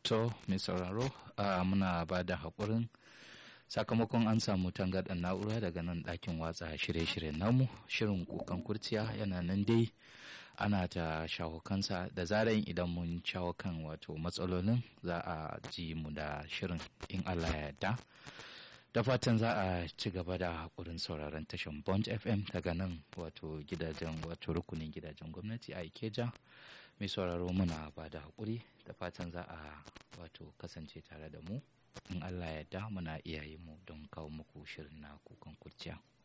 to mai sauraro muna ba da haƙurin sakamakon an samu tangarɗar na'ura daga nan ɗakin watsa shirye-shiryen namu shirin kukan kurciya yana nan dai ana ta shawo kansa da zaran idan mun shawo kan wato matsalolin za a ji mu da shirin in allah ya yarda da fatan za a ci gaba da haƙurin sauraron tashan bond fm daga nan wato gidajen wato rukunin gidajen gwamnati a ikeja mai sauraro muna ba da haƙuri da fatan za a wato kasance tare da mu in allah ya yarda muna iyaye mu don kawo muku shirin na kukan kurciya